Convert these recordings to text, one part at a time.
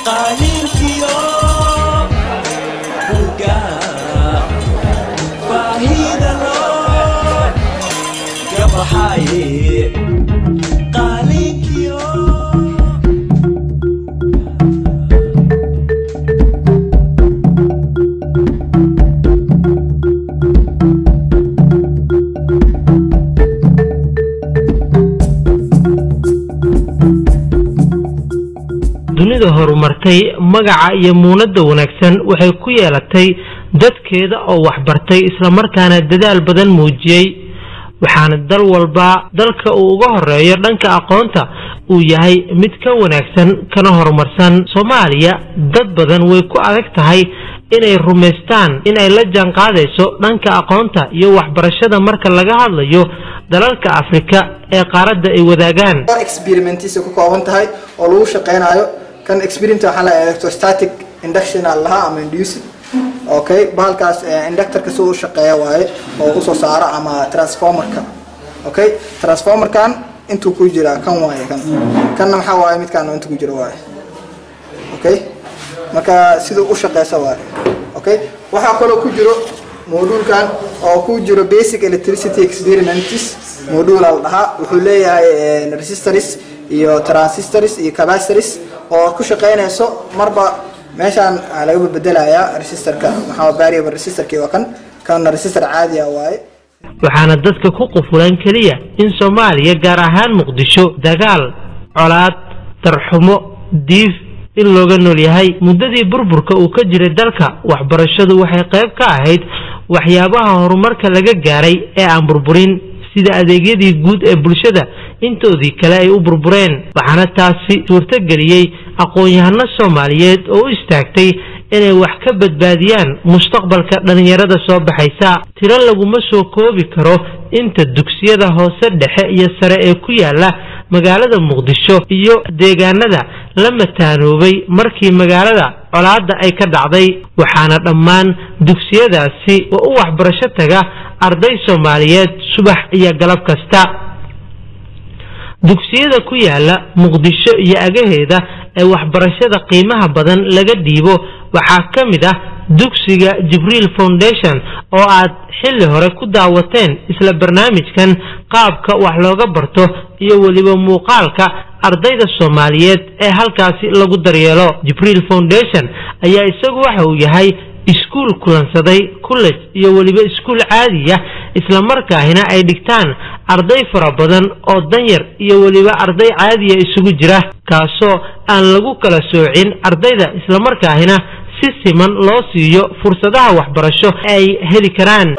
qalinkiyo buga baahida loo gabaxaye qalinkiyo dunida horumartay magaca iyo muunadda wanaagsan waxay ku yeelatay dadkeeda oo waxbartay islamarkaana dadaal badan muujiyey waxaana dal walba dalka uu uga horeeyo dhanka aqoonta uu yahay mid ka wanaagsan kana horumarsan soomaaliya dad badan way ku adag tahay inay rumaystaan inay la jaanqaadayso dhanka aqoonta iyo waxbarashada marka laga hadlayo dalalka afrika ee qaaradda ay wadaagaan experimentiisa ku kooban tahay oo lagu shaqeynayo kan experiment waxaa la electrostatic induction aa lahaa ama induced okay bahalkaas inductorka si uu shaqeeya waaye oo usoo saaro ama transformerka okay transformerkan intuu ku jiraa kan waaye kan kanna maxaa waaye midkaan inta ku jira waaye okay marka siduu u shaqeysa waaye okay waxaa kaloo ku jiro moduulkan oo ku jiro basic electricity experiments module la dhahaa wuxuu leeyahay resistors iyo transistors iyo capacitors oo ku shaqeynayso marba meeshaan laga bedelayaa resistorka maxaa variable resistorki waa kan kana resistor caadi ah waaye waxaana dadka ku qufulan keliya in soomaaliya gaar ahaan muqdisho dagaal colaad darxumo diif in looga nool yahay muddadii burburka uu ka jiray dalka waxbarashadu waxay qayb ka ahayd waxyaabaha horumarka laga gaaray ee aan burburin sida adeegyadii guud ee bulshada intoodii kale ay u burbureen waxaana taasi suurtogeliyey aqoon-yahano soomaaliyeed oo u istaagtay inay wax ka badbaadiyaan mustaqbalka dhallinyarada soo baxaysa tiro laguma soo koobi karo inta dugsiyada hoose dhexe iyo sare ee ku yaala magaalada muqdisho iyo deegaanada la mataanoobay markii magaalada colaadda ay ka dhacday waxaana dhammaan dugsiyadaasi oo u waxbarasho taga arday soomaaliyeed subax iyo galab kasta dugsiyada ku yaala muqdisho iyo agaheeda ee waxbarashada qiimaha badan laga dhiibo waxaa ka mid ah dugsiga jibriil foundation oo aad xilli hore ku daawateen isla barnaamijkan qaabka wax looga barto iyo weliba muuqaalka ardayda soomaaliyeed ee halkaasi lagu daryeelo jibriil foundation ayaa isagu waxa uu yahay iskuul kulansaday college iyo weliba iskuul caadiya islamarkaahina ay dhigtaan arday fara badan oo danyar iyo weliba arday caadiya isugu jira kaasoo aan lagu kala soocin ardayda islamarkaahina si siman loo siiyo fursadaha waxbarasho ay heli karaan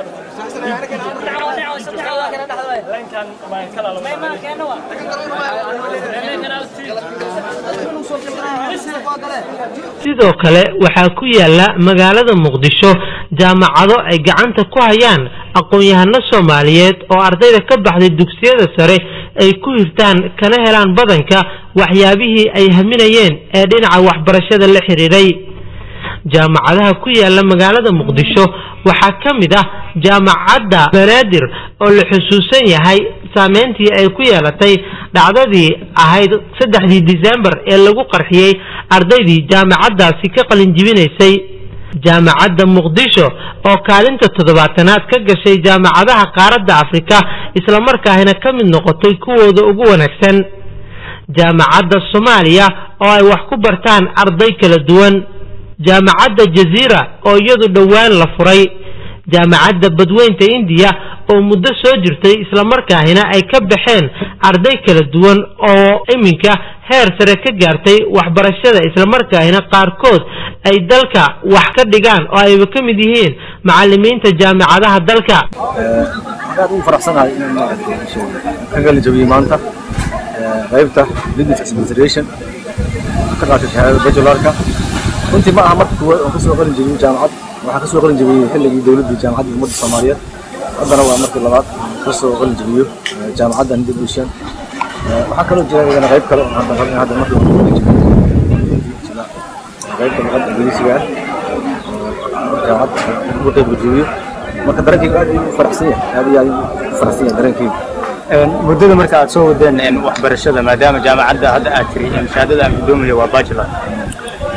sidoo kale waxaa ku yaala magaalada muqdisho jaamacado ay gacanta ku hayaan aqoon-yahano soomaaliyeed oo ardayda ka baxday dugsiyada sare ay ku hirtaan kana helaan badanka waxyaabihii ay haminayeen ee dhinaca waxbarashada la xiriiray jaamacadaha ku yaala magaalada muqdisho waxaa ka mid ah jaamacadda banaadir oo la xusuusan yahay saameyntii ay ku yeelatay dhacdadii ahayd saddexdii disembar ee lagu qarxiyey ardaydii jaamacaddaasi ka qalinjibinaysay jaamacadda muqdisho oo kaalinta toddobaatanaad ka gashay jaamacadaha qaaradda afrika islamarkaahina ka mid noqotay kuwooda ugu wanaagsan jaamacadda soomaaliya oo ay wax ku bartaan arday kala duwan jaamacadda jaziira oo iyadu dhowaan la furay jaamacadda badweynta indiya oo muddo soo jirtay islamarkaahina ay ka baxeen arday kala duwan oo iminka heer sare ka gaartay waxbarashada islamarkaahina qaarkood ay dalka wax ka dhigaan oo ayba ka mid yihiin macalimiinta jaamacadaha dalka aad ugu faraxsanahay inaan maaragtay ka galin jabiyey maanta qaybta business administration ka qaatay shahaadada bajularka runtii ma aha marka kuwaad oo kasoo qalin jabiyey jaamacad waxaa kasoo qalin jabiyey xilligii dowladdii jaamacadda ummadda soomaaliyeed haddana waa markii labaad kasoo qalin jabiyo jaamacadda hindid bushan waxaa kaloo jira iyadana qayb kale oo hadda rabin hadda markii hore qalin jabiyo sida qaybta luqadda ingiriisiga ah oo jaamacadda ugu qayb jabiyo marka dareenkayga aad ayuu u faraxsan yahay aad iyo aad ayuu u faraxsan yahay dareenkayga muddada marka aad soo wadeen waxbarashada maadaama jaamacadda hadda aad tiri shahaadada aan gudoomaya waa bachelor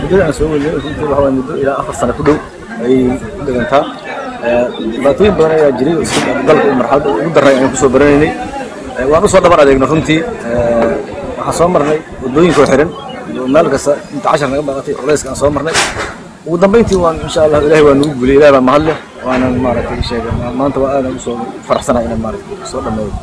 muddada aan soo weliyay runtii waxa waaye muddo ilaa afar sano ku dhow ayay ku dhigantaa dhibaatooyin badan ayaa jiray oo iska dalka uu marxaladda ugu darray ayaan kusoo baranaynay waan usoo dhabar adeegno runtii waxaan soo marnay waddooyinkoo xiran iyo meel kasta inta cashar naga baaqatay culayska aan soo marnay ugu dambeyntii waan insha allah ilaahay waa nagu guliyay ilaah baa mahad leh waanan maaragtay sheegay maanta waa aadan usoo faraxsanahay inaan maaragtay soo dhammeeyo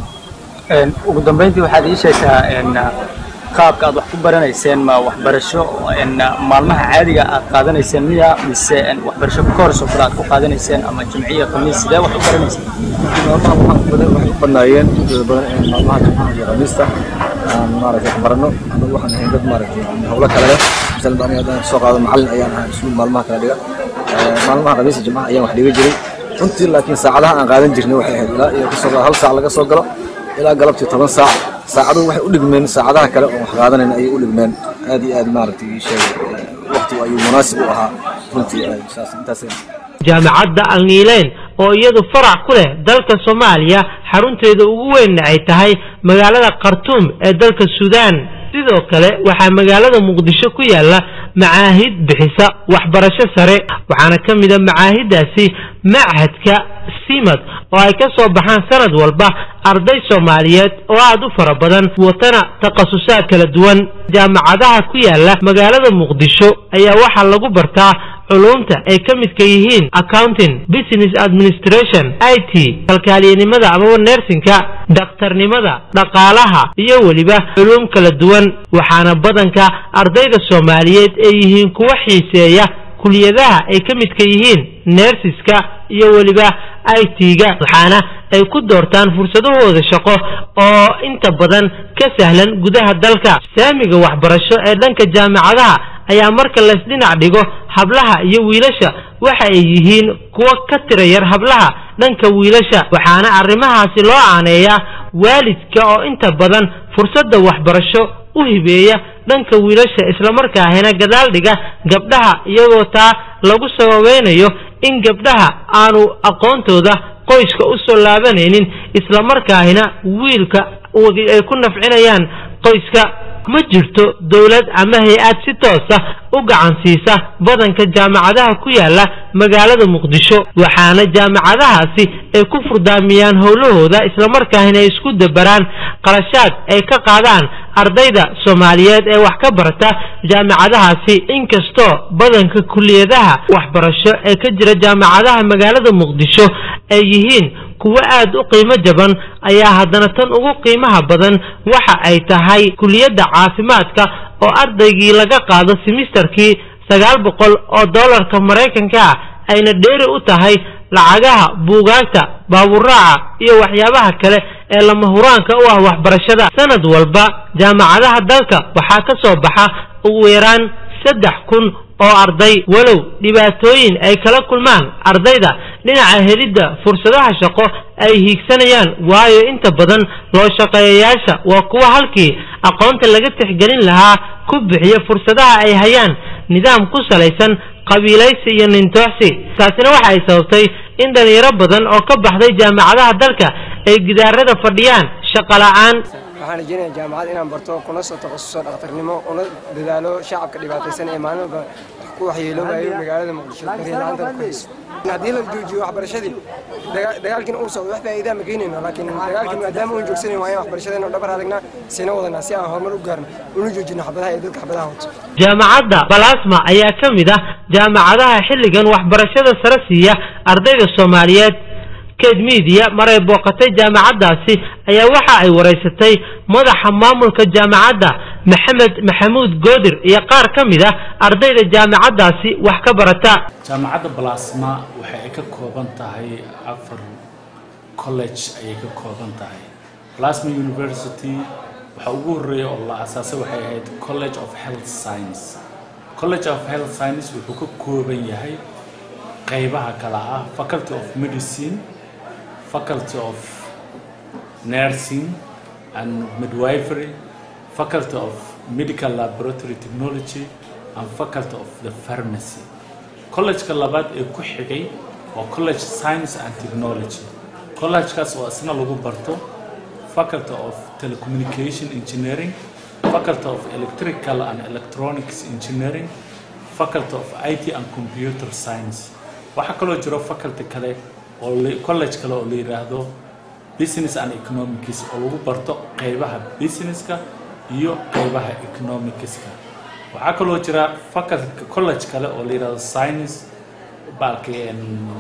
ugu dambeyntii waxaad ii sheegtaa qaabka aad wax ku baranayseen ma waxbarasho maalmaha caadiga aad qaadanayseen miya mise waxbarasho koors oo kale aad ku qaadanayseen ama jimciya khamiis sidee wax u baranayseen maalmaha waxaan waxay u badnaayeen intooda badan in maalmaha jimcaha iyo khamiista aan maaragtay wax baranno anagu waxaan ahayn dad maaragtay hawlo kale leh misal aniga haddaan soo qaado macallin ayaan ahaa iskuul maalmaha kala dhiga maalmaha khamiista jimcaha ayaan wax dhiga jiray runtii laakiin saacadaha aan qaadan jirnay waxay ahayd ilaa iyo kasoo hal saac laga soo galo ilaa galabtii toban saac saacaduhu waxay u dhigmeen saacadaha kale oo wax qaadanayn ayay u dhigmeen aad iyo aad maaragtay ii sheegay waqtigu ayuu munaasib u ahaa runtii saas intaas jaamacadda alniileyn oo iyadu farac ku leh dalka soomaaliya xarunteeda ugu weynna ay tahay magaalada khartuum ee dalka suudaan sidoo kale waxaa magaalada muqdisho ku yaala macaahid bixisa waxbarasho sare waxaana ka mid a macaahiddaasi machadka simad oo ay ka soo baxaan sanad walba arday soomaaliyeed oo aad u fara badan watana takhasusaad kala duwan jaamacadaha ku yaala magaalada muqdisho ayaa waxaa lagu bartaa culumta ay ka midka yihiin accounting business administration i t kalkaaliyanimada amaba nersinka dhakhtarnimada dhaqaalaha iyo weliba culum kala duwan waxaana badanka ardayda soomaaliyeed ay yihiin kuwa xiiseeya kuliyadaha ay ka midka yihiin nersiska iyo weliba i t-ga waxaana ay ku doortaan fursadahooda shaqo oo inta badan ka sahlan gudaha dalka saamiga waxbarasho ee dhanka jaamacadaha ayaa marka laysdhinac dhigo hablaha iyo wiilasha waxa ay yihiin kuwo ka tira yar hablaha dhanka wiilasha waxaana arrimahaasi loo aaneeyaa waalidka oo inta badan fursadda waxbarasho u hibeeya dhanka wiilasha islamarkaahina gadaal dhiga gabdhaha iyagoo taa lagu sababeynayo in gabdhaha aanu aqoontooda qoyska u soo laabanaynin islamarkaahina wiilka ay ku nafcinayaan qoyska ma jirto dowlad ama hay-ad si toosa u gacan siisa badanka jaamacadaha ku yaala magaalada muqdisho waxaana jaamacadahaasi ay ku furdaamiyaan howlahooda islamarkaahina ay isku dabaraan qarashaad ay ka qaadaan ardayda soomaaliyeed ee wax ka barata jaamacadahaasi inkastoo badanka kuliyadaha waxbarasho ee ka jira jaamacadaha magaalada muqdisho ay yihiin kuwo aad u qiimo jaban ayaa haddana tan ugu qiimaha badan waxa ay tahay kuliyadda caafimaadka oo ardaygii laga qaado simisterkii sagaal boqol oo dollarka maraykanka ah ayna dheeri u tahay lacagaha buugaagta baaburaaca iyo waxyaabaha kale ee lama huraanka u ah waxbarashada sanad walba jaamacadaha dalka waxaa ka soo baxa ugu yaraan saddex kun oo arday walow dhibaatooyin ay kala kulmaan ardayda dhinaca helidda fursadaha shaqo ay hiigsanayaan waayo inta badan loo shaqeeyayaasha waa kuwa halkii aqoonta laga tixgelin lahaa ku bixiya fursadaha ay hayaan nidaam ku salaysan qabiilaysi iyo nintooxsi taasina waxa ay sababtay in dhalinyaro badan oo ka baxday jaamacadaha dalka ay gidaarada fadhiyaan shaqo la'aan waxaan rajeynayaa jaamacad inaan barto kuna soo takhasuso dhakhtarnimo una dadaalo shacabka dhibaataysan ee maalin walba ku waxyeeloobayo magaalada muqdisho bariila'aanta ku hayso haddii la joojiyo waxbarashadii dagaalkiina uu socdo wax faa'iidaa ma geynayno laakiin dagaalkii maadaama uun joogsanayn waa in waxbarashadeena dhabar adagnaa sina wadanaa si aan horumar u gaarno una joojino xabadaha ee dadka xabadaha wato jaamacadda balasma ayaa ka mid ah jaamacadaha xilligan waxbarashada sare siiya ardayda soomaaliyeed ked midiya maray booqatay jaamacaddaasi ayaa waxa ay waraysatay madaxa maamulka jaamacadda maxamed maxamuud goodir iyo qaar ka mid ah ardayda jaamacaddaasi wax ka barata jaamacadda balasma waxa ay ka kooban tahay afar college ayay ka kooban tahay balasma university waxa ugu horreeya oo la asaasay waxay ahayd college of health science college of health science wuxuu ka kooban yahay qaybaha kala ah faculty of medicine faculty of nursing and midwifery, faculty of medical laboratory technology, and faculty of the pharmacy. College-ka labaad ee ku xigay waa college science and technology. College-kaas oo isna lagu barto faculty of telecommunication engineering, faculty of electrical and electronics engineering, faculty of IT and computer science waxaa kaloo jiro faculty kale oo la- college kale oo la yiraahdo business and economics oo lagu barto qeybaha businesska iyo qeybaha economicska waxaa kaloo jira faculty college kale oo la yiraahdo science baalkeen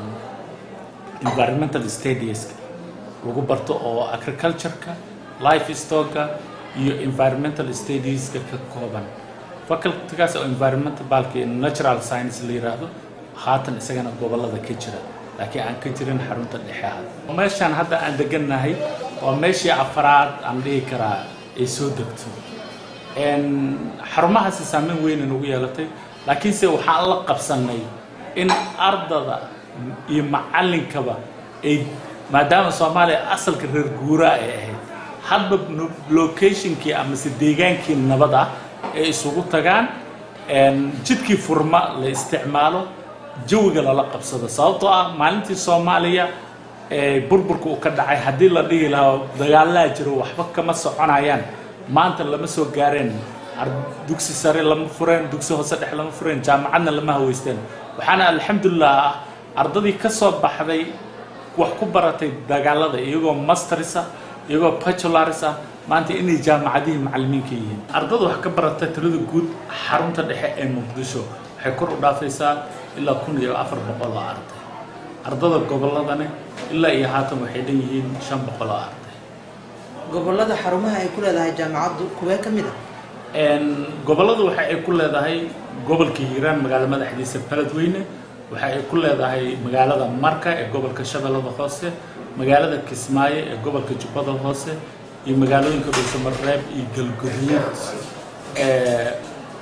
environmental studies lagu barto oo agriculture-ka livestock-ka iyo environmental studieska ka kooban facultygaas oo environmental baalkii natural science la yiraahdo haatan isagana gobolada ka jira laakiin aan ka jirin xarunta dhexe ah meeshaan hadda aan degannahay waa meeshii afaraad aan dhihi karaa ay soo degto Een, xarumahaasi saameyn weyn nagu yeelatay laakiinse waxaan la qabsanay in ardada iyo macallinkaba ay maadaama soomaaliya asalka reer guuraa ay ahayd hadba no- locationkii amase deegaankii nabad ah ay isugu tagaan een, jidkii furma la isticmaalo jawiga lala qabsado sababtoo ah maalintii soomaaliya ee burburka uu ka dhacay haddii la dhihi lahaa dagaalaa jiro waxba kama soconayaan maanta lama soo gaareen ar- dugsi sare lama fureen dugsi hoose dhexe lama fureen jaamacadna lama haweysteen waxaana alxamdulilah ah ardadii ka soo baxday wax ku baratay dagaalada iyagoo masters ah iyagoo bachelors ah maanta inay jaamacadihii macallimiinka yihiin ardada wax ka barata tirada guud xarunta dhexe ee muqdisho waxay kor u dhaafaysaa ilaa kun iyo afar boqol oo arday ardada gobolladana ilaa iyo haatan waxay dhan yihiin shan boqol oo arday gobolada xarumaha ay ku leedahay jaamacaddu kuwee ka mid ah Een, gobolladu waxa ay ku leedahay gobolka hiiraan magaalo madaxdiisa beledweyne waxa ay ku leedahay magaalada marka ee gobolka shabeellada hoose magaalada kismaayo ee gobolka jubbada hoose iyo magaalooyinka dhuusamareeb iyo galguduud ee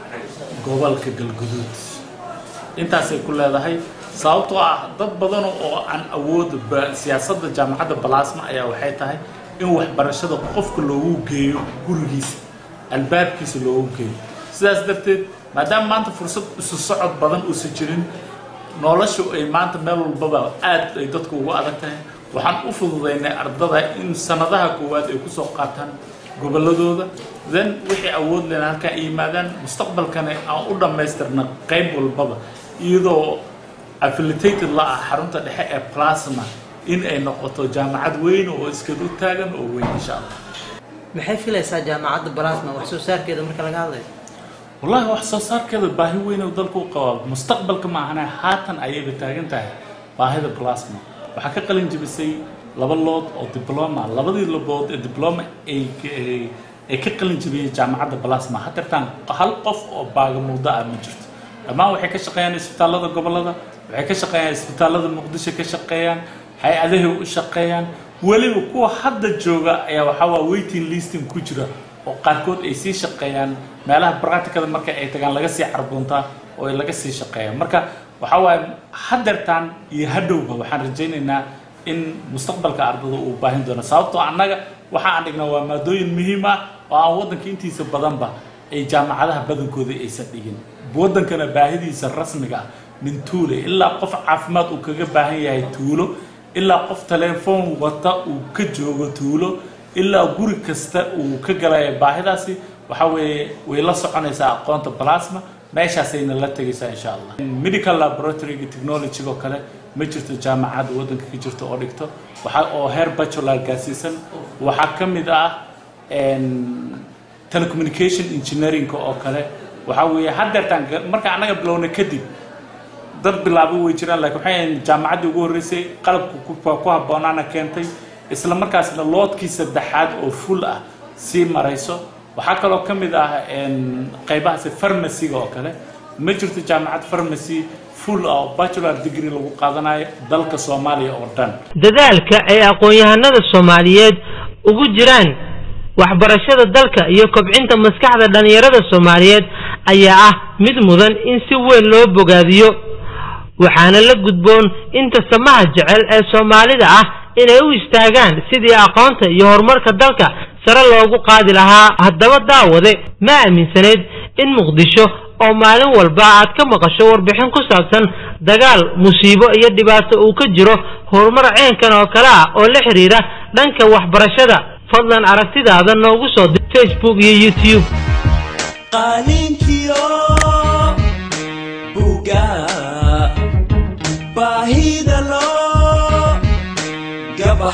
gobolka galguduud intaasay ku leedahay sababtoo ah dad badan oo aan awood ba- siyaasadda jaamacadda balaasma ayaa waxay tahay in waxbarashada qofka loogu geeyo gurigiisa albaabkiisa loogu geeyo sidaas darteed maadaama maanta fursad isu socod badan uusan jirin noloshu ay maanta meel walbaba aad ay dadku ugu adag tahay waxaan u fududaynay ardada in sanadaha koowaad ay kusoo qaataan gobolladooda then wixii awood lena halkaa ay yimaadaan mustaqbalkana aan u dhammaystirna qayb walbaba iyadoo affiliated la ah xarunta dhexe ee plasma in ay noqoto jaamacad weyn oo iskadu taagan oo weyn insha allah maxay filaysaa jaamacadda balaasma wax soo saarkeeda marka laga hadlayo والله wax soo saarkeeda baahi weyn oo dalku u qabaa mustaqbalka ma ahana haatan ayayba taagan tahay baahida plasma waxaa ka qalin jebisay laba lood oo diploma labadii labood ee diploma ay ay- ay ka qalin jebiyeen jaamacadda plasma hadeertaan hal qof oo baagamuudo ah ma jirto dhammaan waxay ka shaqeeyaan isbitaallada gobollada waxay ka shaqeeyaan isbitaallada muqdisho ka shaqeeyaan hay-adahay u shaqeeyaan weliba kuwa hadda jooga ayaa waxaa waa waiting listing ku jira oo qaarkood ay sii shaqeeyaan meelaha practicada marka ay tagaan laga sii carbuntaa oo ay laga sii shaqeeya marka waxaa waaye hadeertaan iyo hadhowba waxaan rajaynaynaa in mustaqbalka ardada uu baahin doono sababtoo annaga waxa aan dhignaa waa maadooyin muhiim ah oo aan waddanka intiisa badanba ay jaamacadaha badankooda aysan dhigin waddankana baahidiisa rasmiga ah min tuule ilaa qof caafimaad uu kaga baahan yahay tuulo ilaa qof telefoon wata uu ka joogo tuulo ilaa guri kasta uu ka galaya baahidaasi waxa weeye way la soconaysaa aqoonta plasma meeshaasayna la tegaysaa insha allah medical laboratoryga technology-go kale ma jirto jaamacadda waddanka ka jirto oo dhigto waxa oo heer bachelor gaarsiisan waxaa ka mid ah een, telecommunication engineering oo kale waxaa weeye haddeertaan ga- marka annaga bilowna kadib dad bilaabo way jiraan laakiin waxay ahayd jaamacaddii ugu horreysay qalabku ku ku habboonaana keentay isla markaasna loodkii saddexaad oo full ah sii marayso waxaa kaloo ka mid ah een, qaybahaasi farmaciga oo kale ma jirto jaamacad farmacy full ah oo bachelor degree lagu qaadanayo dalka soomaaliya oo dhan dadaalka ay aqoon-yahanada soomaaliyeed ugu jiraan waxbarashada dalka iyo kobcinta maskaxda dhallinyarada soomaaliyeed ayaa ah mid mudan in si weyn loo bogaadiyo waxaana la gudboon inta samaha jecel ee soomaalida ah inay u istaagaan sidii aqoonta iyo horumarka dalka sare loogu qaadi lahaa haddaba daawade ma aaminsaneyd in muqdisho oo maalin walba aad ka maqasho warbixin ku saabsan dagaal musiibo iyo dhibaato uu ka jiro horumar ceenkan oo kale ah oo la xiriira dhanka waxbarashada fadlan aragtidaada noogu soo dir facebook iyo youtube qalinkiyo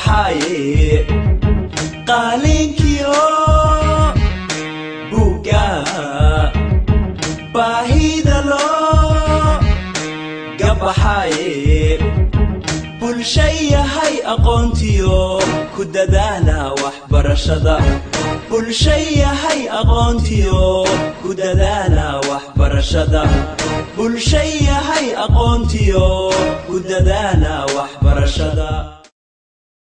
baxaaye qaalinkiyo buugga baahida loo gabaxaaye bulsha yahay aqoontiyo ku dadaala waxbarashada bulsha yahay aqoontiyo ku dadaala waxbarashada bulsha yahay aqoontiyo ku dadaala waxbarashada